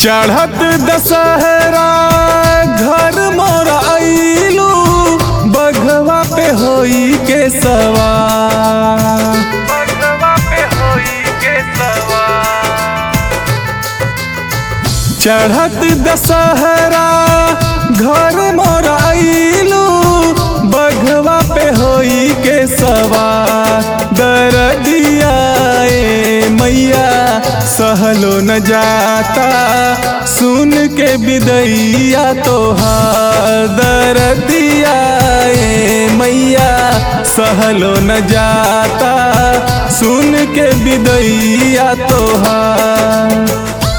चढ़त दशहरा घर मोर आइलू बघवा पे होई के सवार चढ़त दशहरा घर मोर आइलू बघवा पे होई के सवार दरदिया ए मैया सहलो न जाता सुन के बिदैया तोहार दरदिया ए मैया सहलो न जाता सुन के बिदैया तोहार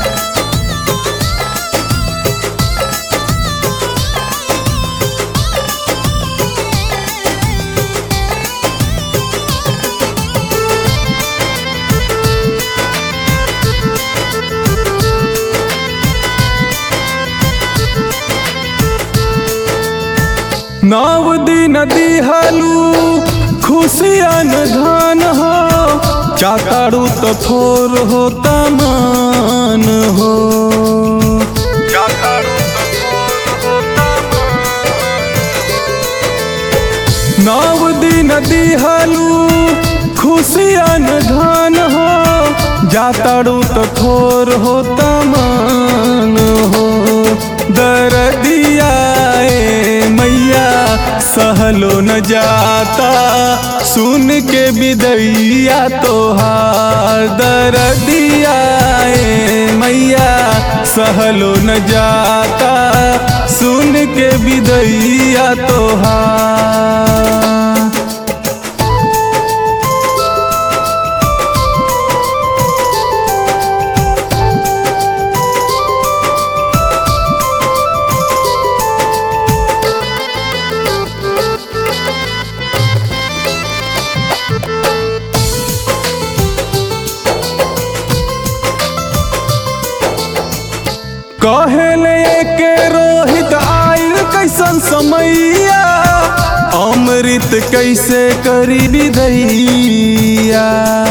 नव दिन दिहलू खुशियन धन हो चाताड़ू तो थोर हो तमान हो नव दिन दिहलू खुशियन धन हो जाताड़ू तो थोर हो तमान हो दरदिया ए मैया सहलो न जाता सुन के बिदैया तोहार दरदिया ए मैया सहलो न जाता सुन के बिदैया तोहार कहले के रोहित आइल कैसन समैया अमृत कैसे करी विदैया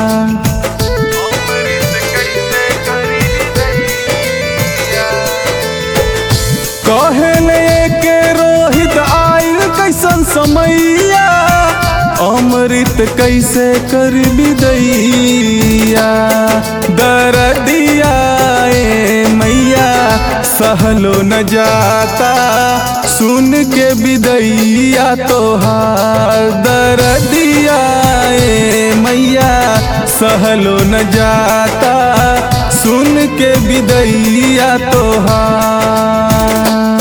कहले के रोहित आइल कैसन समैया अमृत कैसे कर विदैया दरदिया ए मैया सहलो न जाता सुन के विदैया तोहार दरदिया ए मैया सहलो न जाता सुन के विदैया तोहार